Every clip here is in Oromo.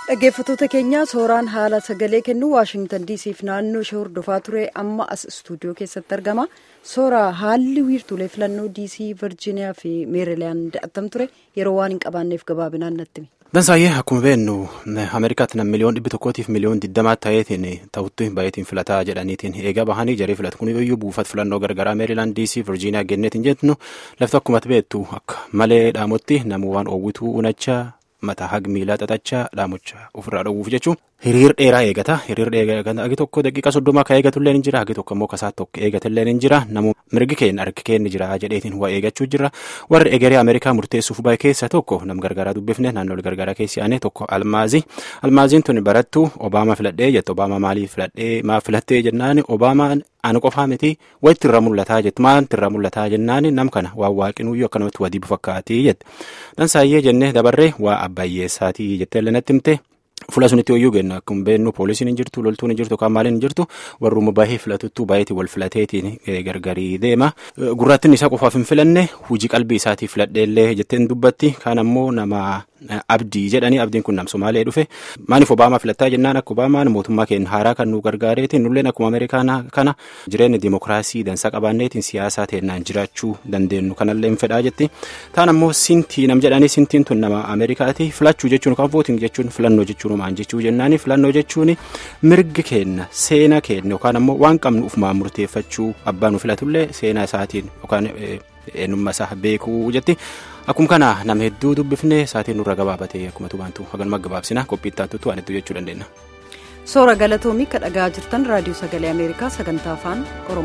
dhaggeeffattoota keenya sooraan haala sagalee kennu waashingtan diisiif naannoo ishee hordofaa ture amma as istuudiyoo keessatti argama sooraa haalli wiirtuulee filannoo diisii virjiiniyaa fi meerilaand attam ture yeroo waan hin qabaanneef gabaabinaan natti himi. Dansaayyee akkuma beeknu Ameerikaatti nam miliyoon dhibbi tokkootiif miliyoon digdamaa ta'eetiin ta'utti baay'eetiin filataa jedhaniitiin eegaa bahanii jaree filatu kun iyyuu buufata filannoo gargaraa meerilaand diisii virjiiniyaa genneetiin jettu lafti akkuma beektu akka malee dhaamotti namuu waan oowwituu unachaa. mataa haga miilaa xaxachaa dhaamocha ofirraa dhowwuuf jechuun hiriir dheeraa eegata hiriir dheeraa hagi tokko daqiiqa soddoma ka eegatullee ni jira hagi tokko immoo kasaa tokko eegatullee ni jira namu mirgi keenya harki keenya jira jedheetiin waa eegachuu jira warri egeree ameerikaa murteessuuf bahe keessa tokko nam gargaaraa dubbifne naannoo gargaaraa keessi aanee tokko almaazii almaaziin tun barattu obaamaa filadhee jette obaamaa maalii filadhee maaf filattee jennaan obaamaan ani qofaa miti wayitti irra mul'ataa jette maalti irra mul'ataa jennaan nam kana waa waaqinuyyuu akkanumatti wadii bufakkaatii jette dansaayyee jennee dabarree waa abbayyeessaatii jettee illee natti himte. Fuula sunitti hoyyuu kenna akkuma beeknu poolisiin hin jirtu loltuun hin jirtu kan maaliin hin jirtu warruma baay'ee filatuttuu baay'eetiin wal filateetiin gargarii deema. Gurraattiin isaa qofaaf hin filanne hojii qalbii isaatii filadheellee jetteen dubbatti kaan ammoo nama abdii jedhanii abdiin kun nam Somaalee dhufe maaliif Obaamaa filattaa jennaan akka Obaamaan mootummaa keenya haaraa kan nu gargaareetiin nulleen akkuma Ameerikaa kana jireenya dimokiraasii dansaa qabaanneetiin siyaasaa teennaan jiraachuu dandeenyu kanallee hin fedhaa jetti. Taan ammoo sintii nam jedhanii sintiin tun nama Ameerikaati filachuu jechuun kan vooting jechuun filannoo jechuun maan jechuu jennaani filannoo jechuun mirgi keenya seena keenya yookaan ammoo waan qabnu ufumaan murteeffachuu abbaan nu filatullee seenaa isaatiin yookaan eenyummaa isaa beekuu jetti. Akkuma kana nama hedduu dubbifnee saatiin nurra gabaabatee akkuma tubaantu haganuma gabaabsina qophii itti aantutu waan hedduu jechuu dandeenya. Soora galatoomii kan dhagaa jirtan raadiyoo sagalee Ameerikaa sagantaa afaan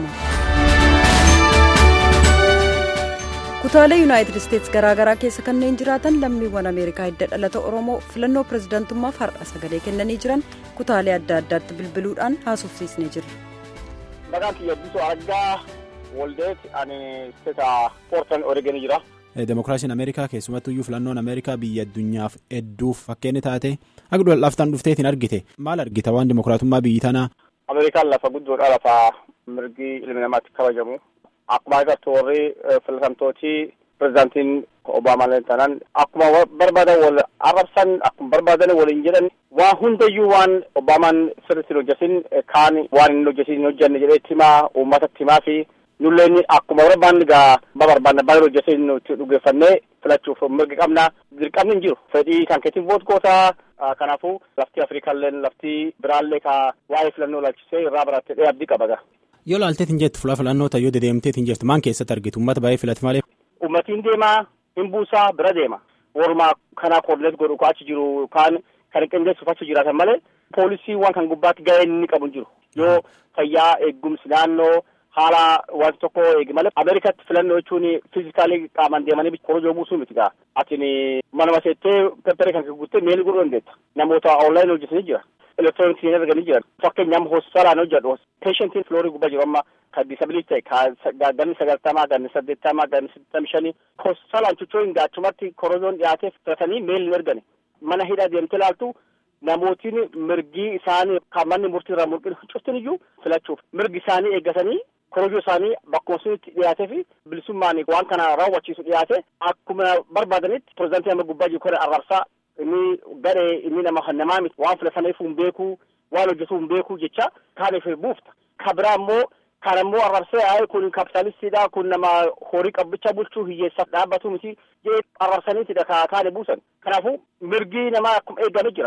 Oromoo. Kutaalee Yuunaayitid Isteets garaagaraa keessa kanneen jiraatan lammiiwwan Ameerikaa hidda dhalata Oromoo filannoo pirezidaantummaaf har'a sagalee kennanii jiran kutaalee adda addaatti bilbiluudhaan haasofsiisnee jirra. Maqaan kiyya Addisuu Argaa Woldeet ani isteeta Poortan Oreegon jira. Demokiraasiin Ameerikaa keessumattuyyuu filannoon Ameerikaa biyya addunyaaf hedduuf fakkeenya taate akka laftaan dhufteetiin argite maal argita waan demokiraatummaa biyyi tanaa. Ameerikaan lafa guddoodha lafa mirgi ilmi namaatti kabajamu. Akkuma agartu warri filatamtooti pirezidaantiin Obaamaan tanan akkuma barbaadan wal arrabsan akkuma barbaadan waliin jedhan waan hundayyuu waan Obaamaan sirriitti hojjetin kaan waan hin hojjetin hin hojjenne jedhee timaa uummatatti himaa fi nulleen akkuma barbaanne gaa barbaanne baay'ee hojjetee nuti dhugeeffannee filachuuf mirga qabna dirqamni hin jiru fedhii kan keetiin voot gootaa kanaafuu lafti afrikaallee lafti biraallee ka waa'ee filannoo laalchisee irraa barattee abdii qaba gaa. Yoo laalteetiin jettu fuula filannoota yoo dedeemteetiin jirtu maan keessatti argitu uummata baay'ee filate malee. Uummatiin deemaa hin buusaa bira deema walumaa kanaa koordineet godhu ko achi jiru kaan kan qindeessuuf achi jiraatan malee poolisii waan kan gubbaatti gahee inni qabu hin jiru yoo fayyaa eegumsi naannoo. haala wanti tokko eegi malee ameerikaatti filannoo jechuun fiizikaalii qaamaan deemanii korojoo buusuu miti gaa atin manuma seettee pepperee kan guuttee meelii godhuu dandeetta namoota onlaayin hojjetanii jira elektirooniksii arganii jiran fakkeenyaaf hospitaalaan hojjedhu peeshentiin filoorii gubbaa jiru amma kan disabilitii ta'e kan ganni sagaltamaa ganni saddeettamaa ganni saddeettamii shanii hospitaalaan chuchoo hin gaachumatti korojoon dhiyaatee filatanii meelii ergani mana hidhaa deemtee laaltu namootiin mirgi isaanii kan manni murtii irraa mul'inu cuftin iyyuu filachuuf mirgi isaanii eeggatanii korojoo isaanii bakkuma sunitti dhiyaatee fi bilisummaan waan kana raawwachiisu dhiyaate akkuma barbaadanitti pirezidaantii nama gubbaa jiru kore arrabsaa inni gadhee inni nama namaa miti waan filataniif hin beekuu waan hojjetuu hin beekuu jecha kaaniif buufta ka biraa immoo kan immoo arrabsee ayi kun kapitaalistiidha kun nama horii qabbicha bulchuu hiyyeessaaf dhaabbatu miti jee arrabsaniitidha ka kaane buusan kanaafuu mirgi namaa akkuma eegame jira.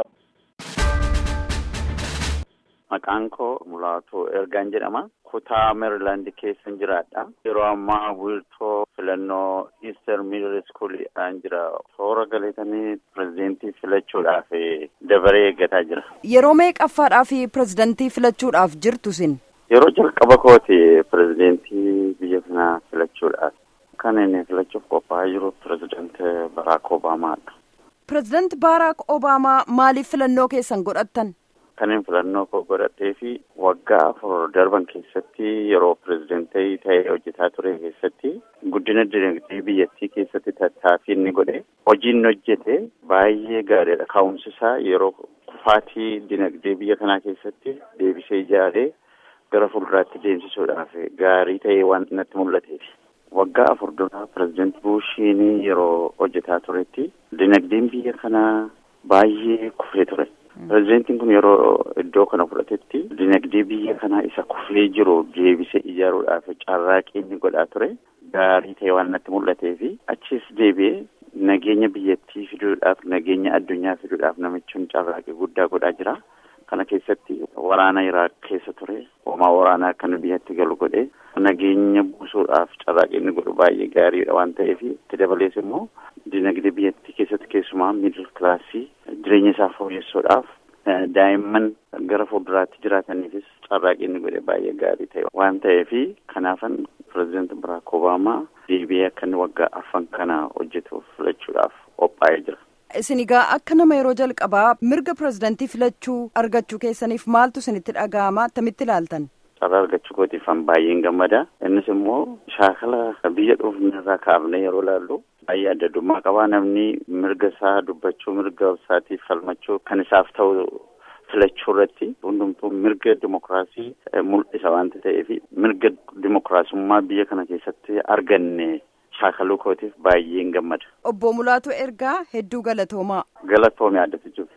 Maqaan koo Mulaatoo Ergaan jedhama. Kutaa Meerilaand keessan jiraadha. Yeroo ammaa wiirtoo filannoo Easter Middle School dhaan jira. Toora galeetanii pirezidentii filachuudhaaf dabaree eeggataa jira. Yeroo meeqaffaadhaaf pirezidentii filachuudhaaf jirtu sin? Yeroo jalqaba kooti pirezidentii biyya kanaa filachuudhaaf. Kan inni filachuuf qophaa'aa jiru pirezidanti Baraak Obaamaadha. Pirezidanti Baraak Obaamaa maaliif filannoo keessan godhattan? Kanin filannoo koo godhadhee fi waggaa afur darban keessatti yeroo pirezidentii ta'ee hojjetaa ture keessatti guddina dinagdee biyyattii keessatti tattaaffii inni godhe hojiin hojjete baay'ee gaariidha. Ka'umsi isaa yeroo kufaatii dinagdee biyya kanaa keessatti deebisee ijaaree gara fuulduraatti deemsisuudhaaf gaarii ta'ee waan natti mul'ateef. Waggaa afur duraa pirezidentii Buushiin yeroo hojjetaa turetti dinagdeen biyya kanaa baay'ee kufee ture. Pireezidentiin kun yeroo iddoo kana fudhatetti dinagdee biyya kanaa isa kufee jiru deebisee ijaaruudhaaf carraaqii inni godhaa ture gaarii ta'e waan natti mul'atee fi achis deebi'ee nageenya biyyattii fiduudhaaf nageenya addunyaa fiduudhaaf namichi carraaqii guddaa godhaa jira. Kana keessatti waraana Iraaq keessa ture hoomaa waraanaa kan biyyatti galu godhe nageenya buusuudhaaf carraaqii inni godhu baay'ee gaariidha waan ta'eef itti dabalees immoo dinagdee biyyattii keessatti keessumaa miidil kilaasii jireenya isaa fooyyessuudhaaf daa'imman gara fuulduraatti jiraataniifis carraaqii inni godhe baay'ee gaarii ta'e waan ta'eef kanaafan pireezidaanti Baraak Obaamaa deebi'ee akka inni waggaa arfan kana hojjetuuf filachuudhaaf qophaa'ee jira. Isin egaa akka nama yeroo jalqabaa mirga pireezidantii filachuu argachuu keessaniif maaltu isinitti dhaga'ama attamitti ilaaltan? Carraa argachuu kootiifan baay'een gammada. Innis immoo shaakala biyya dhuunfaa kaafnee yeroo ilaallu baay'ee adda addummaa qabaa namni mirga isaa dubbachuu mirga isaatiif falmachuu kan isaaf ta'u filachuu irratti hundumtuu mirga dimokiraasii mul'isa waanta ta'eef mirga dimokiraasummaa biyya kana keessatti arganne shaakaluu kootiif baay'een gammada. Obbo Mulaatu ergaa hedduu galatoomaa. Galatoomii addatti jiru.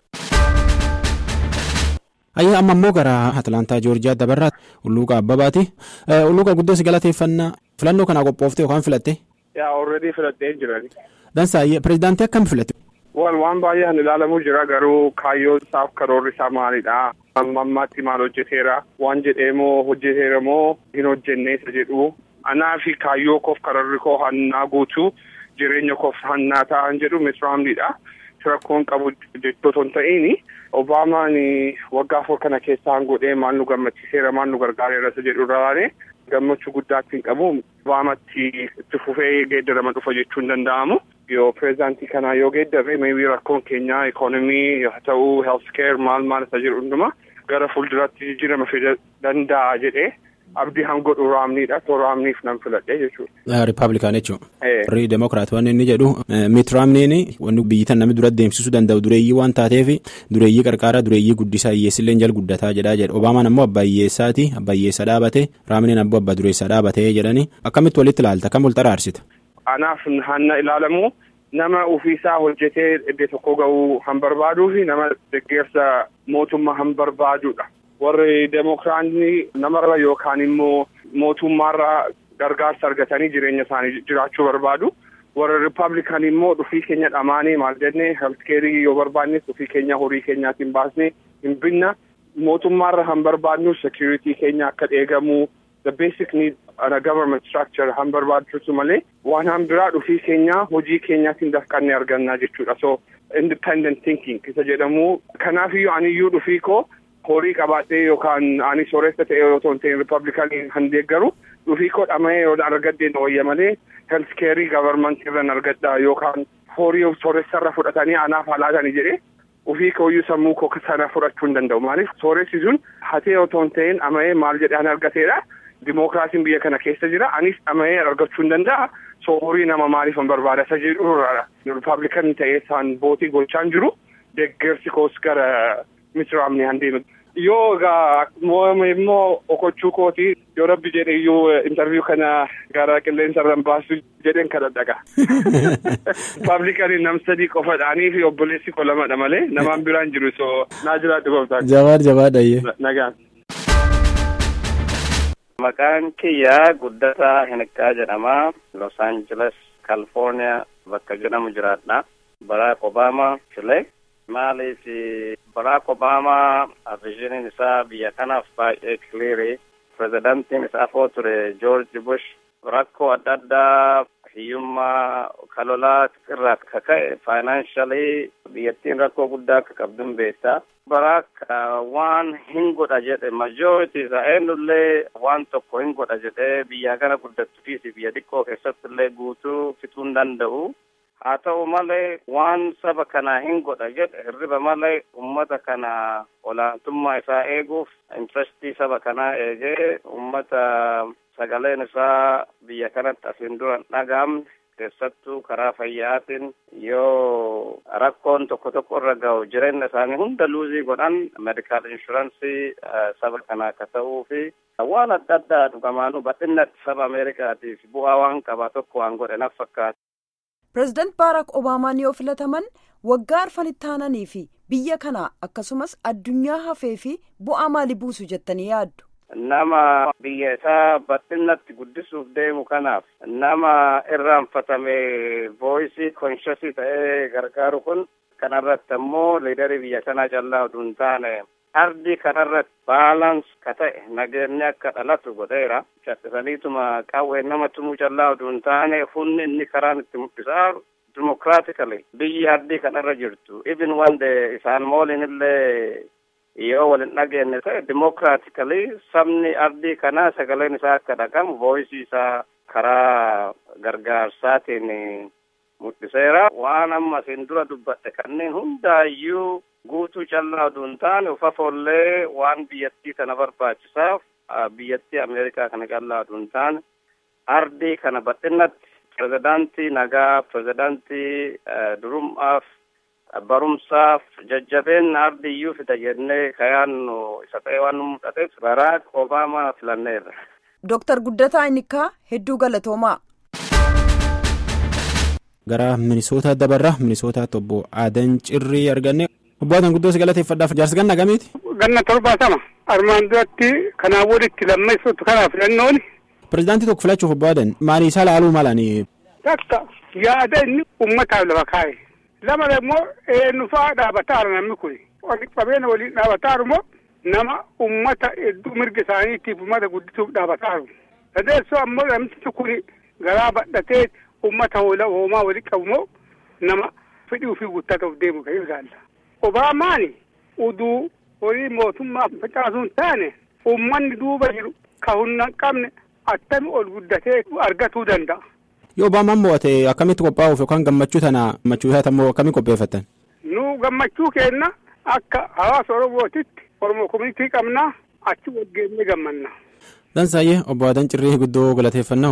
Ayyaa amma immoo gara Atlaantaa Joorjiyaa dabarraa Ulluuqa Abbabaati. Ulluuqa guddoos galateeffannaa filannoo kana qophooftee yookaan filatte? Yaa already filattee jirani. Dansaayye pireezidaantii akkam filatte? Wal waan baay'een ilaalamuu jira garuu kaayyoon isaaf karoorri isaa maalidha? Amma ammaatti maal hojjeteera? Waan jedhee moo hojjeteera moo hin hojjenne isa jedhu anaa fi kaayyoo koof kararri koo hannaa guutuu jireenya koof hannaa ta'an jedhu misraamdidha. Rakkoon qabu jechoota hin ta'in Obaamaan waggaa afur kana keessaan godhee maal nu gammachiiseera maal nu gargaareera isa jedhu irraa gammachuu guddaatti hin qabu. Obaamatti itti fufee geeddarama dhufa jechuu hin danda'amu. Yoo pireezidaantii kanaa yoo geeddarre maybii rakkoon keenya ikoonomii haa ta'uu heelskeer maal maal isa jedhu hunduma gara fuulduraatti jijjiirama fida danda'a jedhee abdii hangodhu raamniidha too raamniif nan filadhe jechuudha. Rippaabilikaan jechuudha. Warri Demokiraat waan inni jedhu Miit Raamniin wanni biyyi tan namni dura deemsisuu danda'u dureeyyii waan taateef dureeyyii qarqaaraa dureeyyii guddisaa hiyyeessillee jala guddataa jedhaa jedha. Obaamaan ammoo abbaa hiyyeessaati abbaa hiyyeessa dhaabate Raamniin ammoo abbaa dureessaa dhaabate jedhanii akkamitti walitti ilaalta kam wal xaraarsita. Anaaf hanna ilaalamu nama ofiisaa hojjetee iddoo tokko ga'uu han barbaaduu fi nama deeggarsa mootummaa han barbaadudha. warri demokiraatni namarra yookaan immoo mootummaarra gargaarsa argatanii jireenya isaanii jiraachuu barbaadu. warra rippaabilikaan immoo dhufii keenya dhamaanee maal jennee heeltkeerii yoo barbaannes dhufii keenya horii keenyaatiin baasnee hin binna mootummaarra han barbaadnu security keenya akka eegamu the basic need a government structure han barbaachisu malee waan han biraa dhufii keenya hojii keenyaatiin dafqannee argannaa jechuudha so independent thinking isa jedhamu kanaafiyyuu aniyyuu dhufii koo horii qabaadhee yookaan ani sooressa ta'e yoo ta'u rippaabilikaanii han deeggaru dhufii koo dhama'ee yoo argadde wayya malee heeltkeerii gavarmantii irraan argadha yookaan horii sooressarra fudhatanii anaaf halaatanii jedhee ofii kooyyuu sammuu koo sana fudhachuu hin danda'u maaliif sooressi sun hatee yoo ta'u ta'een ama'ee maal jedhee an argateedha dimookiraasiin biyya kana keessa jira anis ama'ee argachuu hin danda'a soo horii nama maaliif hin barbaada isa jedhurraadha rippaabilikan ta'ee isaan bootii gochaan jiru deeggarsi koos gara misiraamni han deemu yoo egaa immoo okochuu kooti yoo rabbi jedhe iyyuu intarviyu kana gara qilleensa irraan baasu jedheen kana dhaga. Paablikaanii nam sadii qofadhaanii fi obboleessi koo lamadha malee namaan biraan jiru soo naa jiraadhu gooftaa. Jabaad jabaadhayyee. Nagaan. Maqaan kiyyaa Guddataa Hinqaa jedhama. Los Angeles, California bakka jedhamu jiraadha. Baraak Obaamaa filee. maaliif baraak obaamaa vizhiniin isaa biyya kanaaf baay'ee kiliirii pirezidantiin isaa foo ture joorji bush rakkoo adda addaa hiyyummaa kalolaa irraa akka ka'e faayinaanshalii biyyattiin rakkoo guddaa akka qabduun beektaa baraak waan hin godha jedhe majooritii isaa eenyullee waan tokko hin godha jedhee biyya kana guddattuu fi biyya xiqqoo keessatti illee guutuu fixuu hin danda'u. haa ta'u malee waan saba kana hin godha jedhe hirriba malee ummata kana olaantummaa isaa eeguuf intirestii saba kanaa eegee ummata sagaleen isaa biyya kanatti asiin dura hin dhagaamne keessattuu karaa fayyaatiin yoo rakkoon tokko tokko irra ga'u jireenya isaanii hunda luuzii godhan medikaal inshuraansii saba kana akka ta'uu fi waan adda addaa dhugamaanuu bal'inatti saba ameerikaatiif bu'aa waan qaba tokko waan godhe naf fakkaata. pireezidaant baaraak obaamaan yoo filataman waggaa arfanitti aananii fi biyya kana akkasumas addunyaa hafee fi bu'aa maalii buusu jettanii yaaddu. nama biyya isaa bal'inatti guddisuuf deemu kanaaf nama irraanfatame vooyisii konshasii ta'ee gargaaru kun kanarratti ammoo liidarii biyya kanaa callaa oduu hin taane ardii kanarratti baalans ka ta'e nageenyi akka dhalatu godheera callisaniituma qawwee nama tumuu callaa oduu hin taane humni inni karaan itti mul'isaa dimokiraatikali biyyi ardii kanarra jirtu even wande isaan mooliin illee yoo walin dhageenye ta'e dimokiraatikali sabni ardii kanaa sagaleen isaa akka dhagamu vooyisii isaa karaa gargaarsaatiin mul'iseera waan amma isin dura dubbadhe kanneen hundaayyuu guutuu callaa oduu hin taane ufa foollee waan biyyattii kana barbaachisaaf biyyattii ameerikaa kana callaa oduu hin taane ardii kana bal'inatti pirezidaantii nagaa pirezidaantii durum'aaf barumsaaf jajjabeenna ardiyyuu fida jennee kayaannu isa ta'e waan nu mul'ateef baraak obaamaa filanneerra. Dooktar Guddataa Inikkaa hedduu galatoomaa. Gara Minisootaa dabarraa Minisootaatti obbo Aadan Cirrii arganne obbo Aadan guddoo si galateeffadhaaf jaarsi ganna gamiiti. Ganna torbaatama armaan duratti kanaa walitti lammeessuutu kanaa filannooni. Pireezidaantii tokko filachuuf obbo Aadan maali isaa laaluu malanii. Takka yaada inni uummataaf lafa kaa'e. lama immoo eenyufaa dhaabataaru namni kun qabeenya waliin dhaabataaru immoo nama ummata hedduu mirga isaaniitiif ummata guddisuuf dhaabataaru sadeessoo ammoo namtichi kun garaa badhatee ummata hoomaa walii qabu immoo nama fedhii ofii guuttatuuf deemu kan ilaalla. Obaamaani uduu horii mootummaa facaasuu hin taane ummanni duuba jiru ka humna hin qabne attami ol guddatee argatuu danda'a. yoo obaamaan mo'ate akkamitti qophaa'uuf yookaan gammachuu tana gammachuu isaa ammoo akkamitti qopheeffatan. nu gammachuu keenna akka hawaasa oromootitti oromoo komunitii qabnaa achi waggeennee gammanna. Dansaayyee obbo Adan Cirrii guddoo galateeffannaa.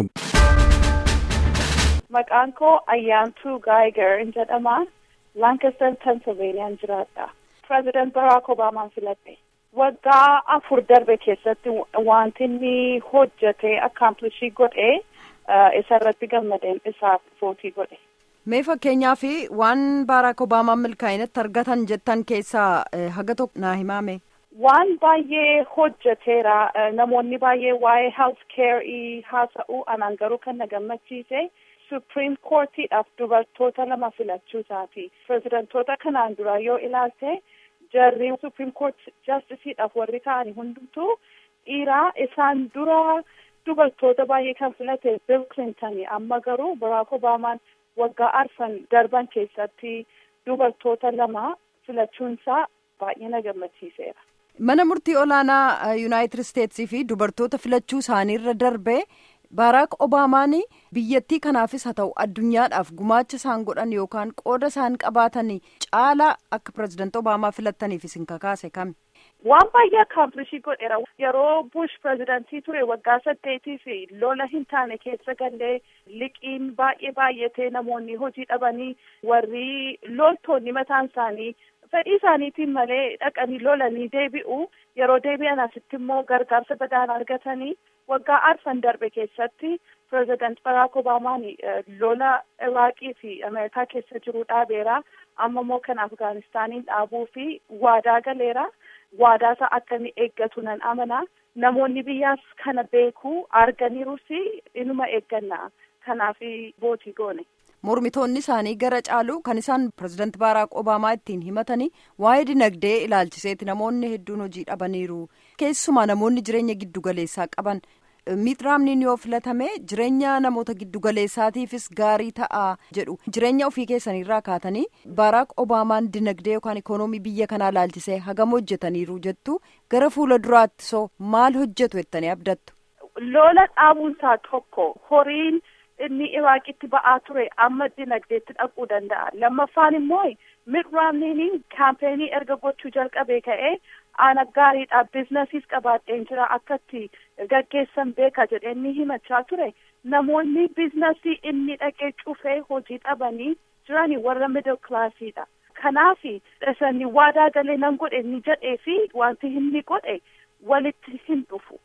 Maqaan koo Ayyaantuu Gaayiger jedhama. Lancaster, Pennsylvania jiraadha. President Barack Obaamaan filadhe. Waggaa afur darbe keessatti wanti inni hojjete akkaamplishii godhe isarratti gammadeen isaaf footii godhe. Mee fakkeenyaaf waan Barack Obaamaan milkaa'inatti argatan jettan keessaa haga tokko naa himaame. Waan baay'ee hojjeteera namoonni baay'ee waa'ee health care haasa'u anaan garuu kan na gammachiise supreme courtiidhaaf dubartoota lama filachuu isaati. Pirezidantoota kanaan dura yoo ilaalte jarri supreme court justisiidhaaf warri ta'ani hundumtuu dhiiraa isaan dura dubartoota baay'ee kan filate Bill Clinton amma garuu Barack Obaamaan waggaa arfan darban keessatti dubartoota lama filachuunsaa baay'ee na gammachiiseera. Mana murtii olaanaa Yuunaayitid Isteetsii fi dubartoota filachuu isaaniirra darbe Baraak Obaamaan biyyattii kanaafis haa ta'u addunyaadhaaf gumaacha isaan godhan yookaan qooda isaan qabaatan caalaa akka pirezidaantii Obaamaa filattaniif isin kakaase kami? Waan baay'ee akkaamplishii godheera. Yeroo Bush pirezidantii ture waggaa saddeetii fi lola hin taane keessa gallee liqiin baay'ee baay'atee namoonni hojii dhabanii warri loltoonni mataan isaanii fedhii isaaniitiin malee dhaqanii lolanii deebi'u yeroo deebi'an asitti immoo gargaarsa badaan argatanii waggaa arfan darbe keessatti pireezidant Barack Obaamaan lola Iraaqii fi Ameerikaa keessa jiru dhaabeera amma immoo kan Afgaanistaaniin dhaabuu fi waadaa galeera waadaa isaa akka inni eeggatu nan amana namoonni biyyaas kana beekuu arganiirus inuma eegganna kanaaf bootii goone. mormitoonni isaanii gara caalu kan isaan pirezidaanti baaraak obaamaa ittiin himatanii waa'ee dinagdee ilaalchiseeti namoonni hedduun hojii dhabaniiru keessumaa namoonni jireenya giddugaleessaa qaban miixraamniin yoo filatame jireenya namoota giddugaleessaatiifis gaarii ta'a jedhu jireenya ofii keessaniirraa kaatanii baaraak obaamaan dinagdee yookaan ikoonoomii biyya kanaa ilaalchisee hagam hojjetaniiru jettu gara fuula duraatti soo maal hojjetu jettanii abdattu. lola dhaabuunsaa tokko horiin. inni iraaqitti ba'aa ture amma dinagdeetti dhaquu danda'a lammaffaan immoo miixraamniin kaampeenii erga gochuu jalqabee ka'ee ana gaariidha biizinasiis qabaadheen jira akkatti gaggeessan beeka jedhee inni himachaa ture namoonni biizinasii inni dhaqee cufee hojii dhabanii jiranii warra middle kilaasiidha kanaaf isani waadaa galee nan godhe ni jedhee fi wanti inni godhe walitti hin dhufu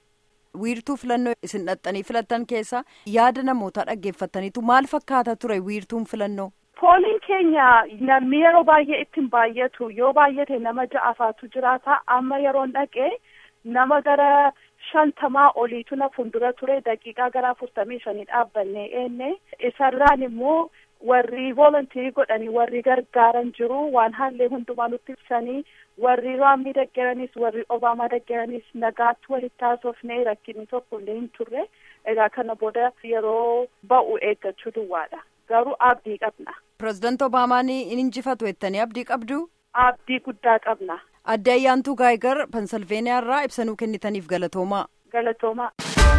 wiirtuu filannoo isin dhaxxanii filattan keessa yaada namootaa dhaggeeffattaniitu maal fakkaata ture wiirtuun filannoo. Pooliin keenya namni yeroo baay'ee ittiin baay'atu yoo baay'ate nama ja'afaatu jiraata amma yeroon dhaqee nama gara shantamaa oliitu na fuuldura ture daqiiqaa gara afurtamii shanii dhaabbannee eenne isarraan immoo warri voolontirii godhanii warri gargaaran jiru waan haallee hundumaa nutti ibsanii warri raamii deggeranis warri obaamaa deggeranis nagaatti walitti haasofnee rakkinni tokko illee hin turre egaa kana booda yeroo ba'u eeggachuu duwwaadha garuu abdii qabna. Pireezidaanti Obaamaan in injifatu jettanii abdii qabdu? Abdii guddaa qabna. Adde Ayyaantuu Gaayigar Pensilveeniyaa irraa ibsanuu kennitaniif galatoomaa. Galatoomaa.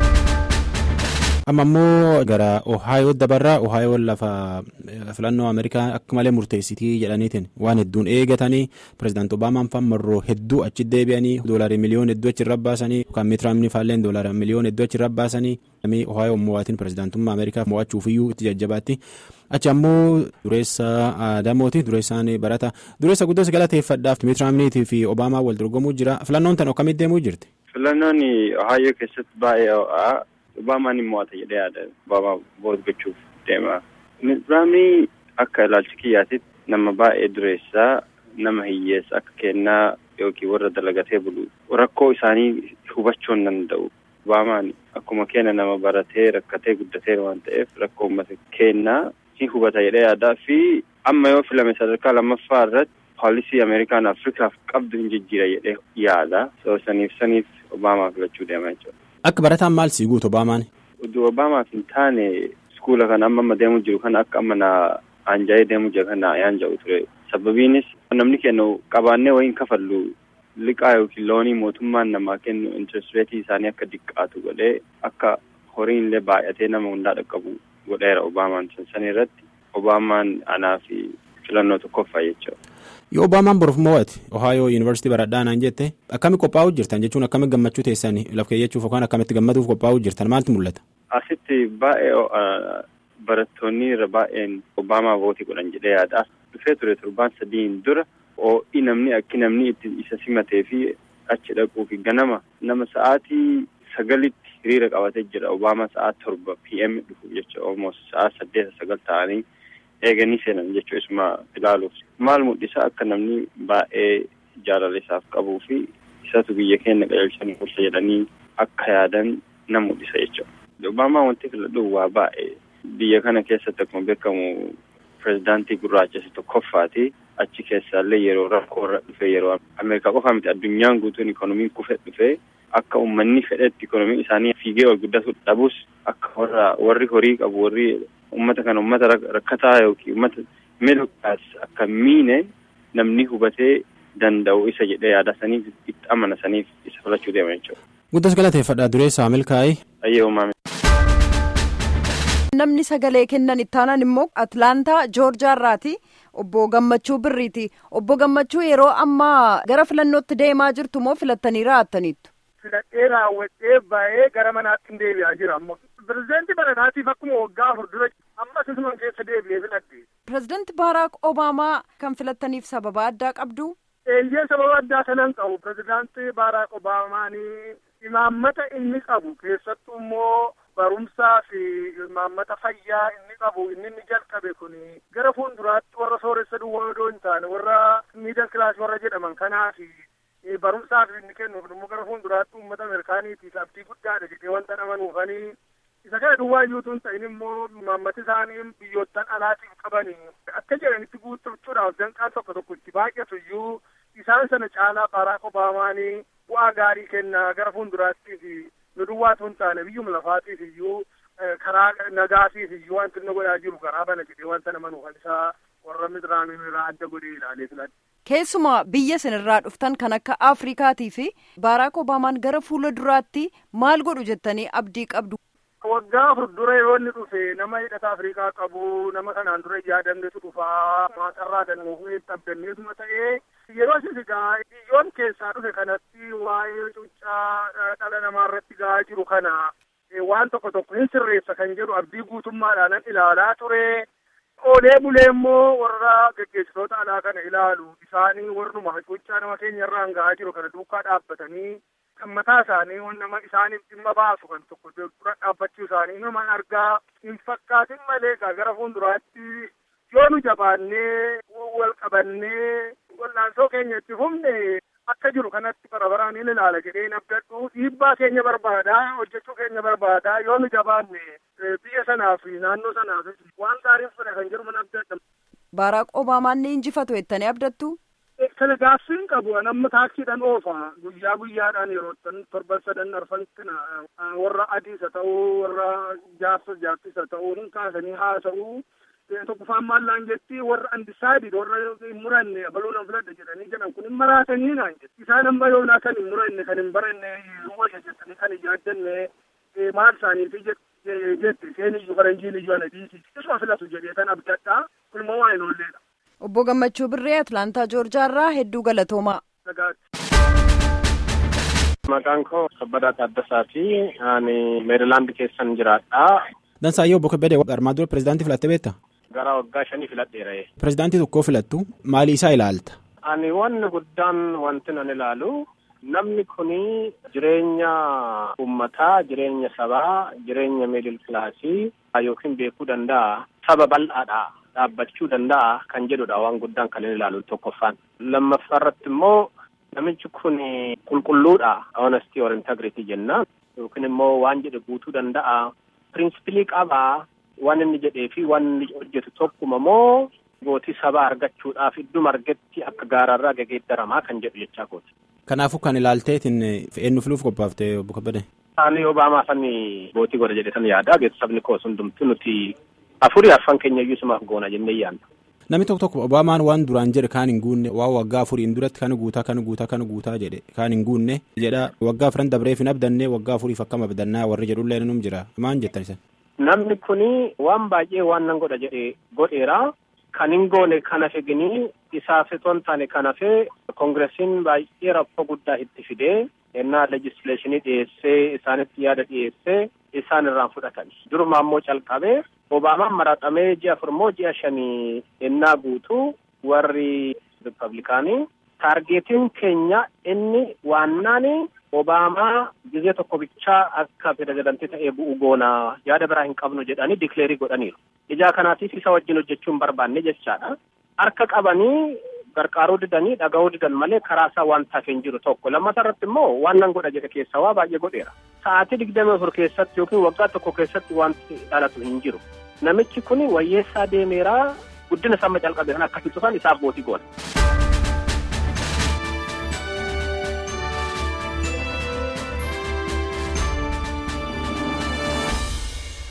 amma immoo gara ohaayoo dabarraa ohaayoon lafa filannoo ameerikaa akka malee murteessitii jedhaniitiin waan hedduun eegatanii pirezidaanti obaamaan fan marroo hedduu achi deebi'anii doolarii miliyoon hedduu achi irra baasanii yookaan miitiraamni faalleen doolarii miliyoon hedduu achi irra baasanii namni ohaayoo mo'aatiin pirezidaantummaa ameerikaa mo'achuufiyyuu itti jajjabaatti achi ammoo dureessa aadamooti dureessaan barata dureessa guddaa galateeffadhaaf miitiraamniitii fi obaamaa wal dorgomuu jira filannoon tan akkamitti deemuu jirti. filannoon ohaayoo keessatti baay'ee ho'aa. Obaamaan ni mo'ata jedhee yaada. Obaamaa voot gochuuf deema. Miitiraamni akka ilaalcha kiyyaatitti nama baay'ee dureessaa nama hiyyeessa akka kennaa yookiin warra dalagatee bulu rakkoo isaanii hubachuu hin danda'u. Obaamaan akkuma kenna nama baratee rakkatee guddatee waan ta'eef rakkoo uummata kennaa si hubata jedhee yaadaa fi amma yoo filame sadarkaa lammaffaa irratti poolisii Ameerikaan Afrikaaf qabdu hin jijjiira jedhee yaada. So saniif saniif Obaamaa filachuu deema jechuudha. Akka barataan maal sii guutu Obaamaan? Utuu Obaamaaf hin taane iskuula kana amma amma deemu jiru kana akka amma na aanjaa'ee deemu jira kana yaanja'u ture. Sababiinis namni kennu qabaannee wayiin kafallu liqaa yookiin loonii mootummaan namaa kennu interest reetii isaanii akka diqqaatu godhee akka horiin illee baay'atee nama hundaa dhaqqabu godheera Obaamaan san irratti Obaamaan anaa fi filannoo tokkoffaa jechuudha. Yoo Obaamaan boruuf mo'ate Ohaayoo Yuunivarsiitii baradhaa naan jette akkami qophaa'uu jirtan jechuun akkami gammachuu teessan laf keeyyachuuf yookaan akkamitti gammaduuf qophaa'uu jirtan maaltu mul'ata? Asitti baay'ee barattoonni irra baay'een Obaamaa vootii godhan jedhee yaada. Dhufee ture torbaan sadiin dura ho'i namni akki namni itti isa simatee fi achi dhaquu fi ganama nama sa'aatii sagalitti hiriira qabatee jira. Obaamaa sa'aa torba PM dhufu jecha almost sa'aa saddeeta sagal ta'anii eeganii seenan jechuu isuma ilaaluuf maal mul'isa akka namni baay'ee jaalala isaaf qabuu fi isatu biyya keenya qajeelchanii bulcha jedhanii akka yaadan na mul'isa jechuudha. Obaamaa wanti filadhu waa baay'ee biyya kana keessatti akkuma beekamu pirezidaantii gurraacha isa tokkoffaati achi keessaallee yeroo rakkoo irra dhufe yeroo Ameerikaa qofa miti addunyaan guutuun ikoonomiin kufe dhufe akka uummanni fedhetti ikoonomiin isaanii fiigee wal guddatu dhabus akka warra warri horii qabu warri ummata kana ummata rakkataa yookiin ummata middle class akka miine namni hubatee danda'u isa jedhee yaada saniif itti amana saniif isa filachuu deema jechuudha. Guddas galateeffadha dureessaa milkaa'ee. Ayyee uumaame. Namni sagalee kennan ittaanan immoo Atlaantaa Joorjaa irraati. Obbo Gammachuu Birriiti. Obbo Gammachuu yeroo ammaa gara filannootti deemaa jirtu moo filattanii raa'attaniittu? Filadhee raawwadhee baay'ee gara manaatti deebi'aa jira ammoo. Pireezidaantii baranaatiif akkuma waggaa afur dura ammas isuman keessa deebi'ee filadhe. Pireezidaantii Baaraak Obaamaa kan filattaniif sababa addaa qabdu? Eeyyee sababa addaa sanan qabu. Pireezidaantii Baaraak Obaamaan imaammata inni qabu keessattuu immoo barumsaa fi imaammata fayyaa inni qabu inni inni jalqabe kun gara fuulduraatti warra sooressa duwwaa odoo hin taane warra miidal kilaasii warra jedhaman kanaaf barumsaaf inni kennuuf immoo gara fuulduraatti uummata ameerikaaniitiif abdii guddaadha jedhee wanta amanuufanii isa kana duwwaa iyyuutu hin ta'in immoo imaammati isaanii biyyoottan alaatiif qabanii akka jedhanitti guuttachuudhaaf danqaan tokko tokko itti baay'atu iyyuu isaan sana caalaa baaraak obaamaanii bu'aa gaarii kennaa gara fuulduraattiif nu duwwaatu hin taane biyyuma lafaatiif iyyuu karaa nagaatiif iyyuu wanti inni godhaa jiru karaa bana jedhee wanta amanuufan isaa warra Mitiraamiin irraa adda godhee ilaalee filadhe. Keessumaa biyya isinirraa dhuftan kan akka Afrikaatii fi Baaraak Obaamaan gara fuula duraatti maal godhu jettanii abdii qabdu. Waggaa afur dura yoo inni dhufe nama hidhata Afrikaa qabu nama kanaan dura yaadamnetu dhufaa maatarraa dannuufuu abdanneetuma ta'ee yeroo isin egaa biyyoon keessaa dhufe kanatti waa'ee cuuccaa dhala namaa irratti gahaa jiru kana waan tokko tokko hin sirreessa kan jedhu abdii guutummaadhaan ilaalaa ture. Oolee bulee immoo warra geggeessitoota alaa kana ilaalu isaanii warruma cuuccaa nama keenya irraan gahaa jiru kana duukaa dhaabbatanii kan mataa isaanii nama isaaniif dhimma baasu kan tokko dura dhaabbachuu isaanii nama argaa hin fakkaatin malee gara fuulduraatti yoo nu jabaannee wal qabannee wal'aansoo keenya itti humne akka jiru kanatti bara baraan hin ilaala jedhee hin abdadhu dhiibbaa keenya barbaada hojjechuu keenya barbaada yoo nu jabaanne biyya sanaaf naannoo sanaaf waan gaariin fedha kan jiru mana abdadha. Baaraak Obaamaan ni injifatu jettanii abdattu? Kana gaaffiin qabu amma taaksiidhaan oofa guyyaa guyyaadhaan yeroo torban sadan arfanitti warra adiis haa ta'uu warra jaarsa jaartis haa ta'uu hin kaasanii haasa'uu tokkoffaan maallaan jetti warra andisaayidid warra hin muranne baluudhaan filadha jedhanii jedhan kun hin maraatanii naan jetti isaan amma yoonaa kan hin muranne kan hin baranne wayya jettanii kan hin yaaddanne maal isaaniifi jetti isheen iyyuu faranjiin iyyuu ana dhiisi isuma filatu jedhee kan abdadhaa kun immoo waan hin oolleedha. Obbo Gammachuu Birree Atlaantaa Joorjaa irraa hedduu galatoomaa. Maqaan koo Kabbadaa Taaddasaa fi ani Meerilaand keessan jiraadha. Dansaayyoo Obbo Kabbadee armaan dura pirezidaantii filattee beektaa? Gara waggaa shanii filadheera. Pirezidaantii tokkoo filattu maali isaa ilaalta? Ani wanni guddaan wanti nan ilaalu namni kuni jireenya uummataa, jireenya sabaa, jireenya miidil kilaasii yookiin beekuu danda'a. Saba bal'aadha. dhaabbachuu danda'a kan jedhudha waan guddaan kan inni ilaalu tokkoffaan. Lammaffaa irratti immoo namichi kun qulqulluudha honesty or integrity jenna yookiin immoo waan jedhe guutuu danda'a. Pirinsipilii qabaa waan inni jedhee fi waan inni hojjetu tokkuma moo gootii sabaa argachuudhaaf idduma argetti akka gaararraa gegeeddaramaa kan jedhu jechaa kooti. Kanaafuu kan ilaalteetiin eenyu filuuf qophaafte obbo Kabbadee? Ani Obaamaa san gootii godha jedhe san yaada beeksisni koos hundumtu nuti afurii arfan keenya iyyuu sumaaf goona jennee yaadna. Namni tokko tokko Obaamaan waan duraan jedhe kaan hin guunne waan waggaa afuriin duratti kan guutaa kan guutaa kan guutaa jedhe kaan hin guunne jedha waggaa afran dabreef hin abdanne waggaa afuriif akkam abdannaa warri jedhullee num jira maan jettan isan. Namni kuni waan baay'ee waan nan godha jedhe godheera kan hin goone kan hafe ginii isaaf osoo hin taane kan hafe koongiresiin baay'ee rakkoo guddaa itti fidee ennaa legislaashinii dhiyeessee isaanitti yaada dhiyeessee isaan irraan fudhatan duruma ammoo calqabee obaamaan maraxamee ji'a afur moo ji'a shanii ennaa guutuu warri ripablikaanii taargeetiin keenya inni waannaani obaamaa gizee tokko bichaa akka pirezidantii ta'ee bu'u goonaa yaada biraa hin qabnu jedhanii dikleerii godhaniiru ijaa kanaatiif isa wajjin hojjechuu hin barbaanne jechaadha harka qabanii gargaaruu didanii dhaga'uu didan malee karaa isaa waan taafee hin jiru tokko lammata irratti immoo waan nan godha jedhe keessaa waa baay'ee godheera sa'aatii digdami afur keessatti yookiin waggaa tokko keessatti wanti dhalatu hin jiru namichi kun wayyeessaa deemeeraa guddina sama calqabe kan akkasii tufan isaaf bootii goona.